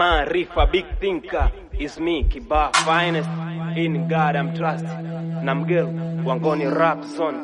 Maarifa big thinker is me Kiba finest in God I'm trust na mgel wangoni rap zone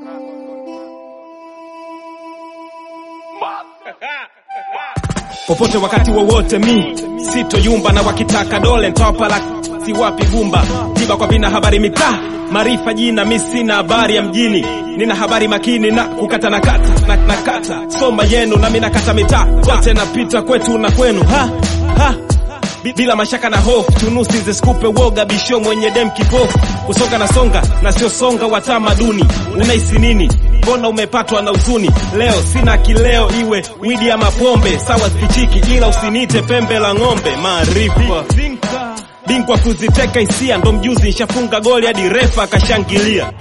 popote wakati wowote mi sitoyumba na wakitaka dole ntawapala si wapi gumba tiba kwa vina habari mitaa maarifa jina mi sina habari ya mjini nina habari makini na kukata na kata na, na kata soma yenu nami nakata mitaa kote napita kwetu na kwenu ha, ha. Bi- bila mashaka na hofu tunusi zisikupe woga bisho mwenye dem kipofu kusonga na songa na sio songa wa tamaduni unahisi nini mbona umepatwa na huzuni leo sina kileo iwe widi ama pombe sawa spichiki ila usinite pembe la ng'ombe maarifa bingwa kuziteka hisia ndo mjuzi nshafunga goli hadi refa akashangilia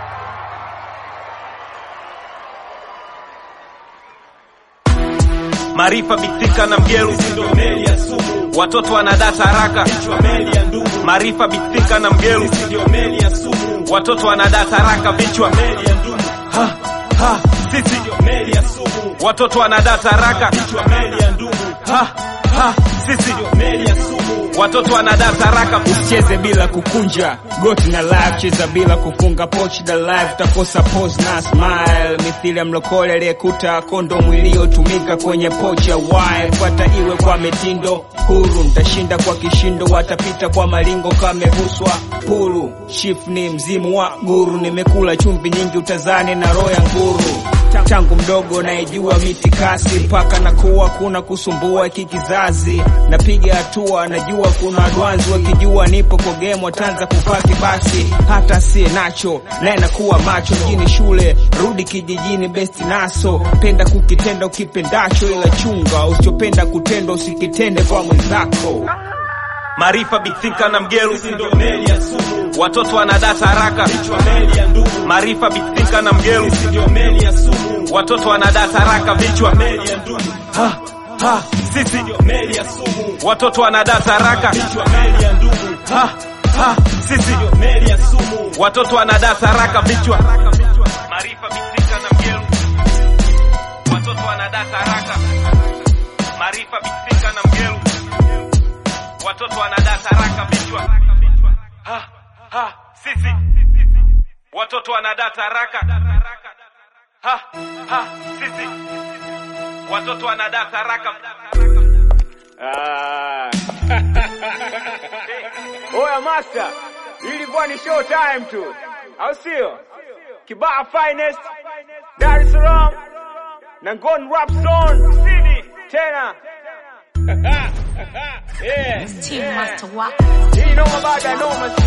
maarifa bitika na mgeru watoto wanadata haraka maarifa bitika na mgeru watoto wanadata haraka vichwa ha, ha, sisi watoto wanadata haraka ha, ha, sisi watoto wanadata haraka usicheze bila kukunja goti na live cheza bila kufunga pochi da live utakosa pose na smile mithili ya mlokole aliyekuta kondomu iliyotumika kwenye pochi ya wire fuata iwe kwa mitindo huru mtashinda kwa kishindo watapita kwa malingo kameguswa puru shif ni mzimu wa guru nimekula chumvi nyingi utazani na roho ya nguru tangu mdogo naijua miti kasi mpaka nakuwa kuna kusumbua hiki kizazi napiga hatua najua kuna adwanzi wakijua nipo kwa game wataanza kupaki basi hata sie nacho naye nakuwa macho mjini shule rudi kijijini besti naso penda kukitenda ukipendacho ila chunga usichopenda kutenda usikitende kwa mwenzako maarifa bitika na mgeru watoto wanadata haraka maarifa bitika na mgeru watoto wanadata haraka vichwa ha, ha, sisi watoto wanadata haraka ha, ha, sisi watoto wanadata haraka vichwa maarifa bitika na mgeru watoto wanadata haraka maarifa bitika na mgeru watoto wanadata haraka vichwa ha, ha, sisi watoto wanadata haraka ha, ha, sisi watoto wanadata haraka Ah. Oya master, ilikuwa ni show time tu, au sio? Kibaa finest, Dar es Salaam, Nangon rap zone, Sidi tena. yeah. Team Master Waka. Hii noma baada ya noma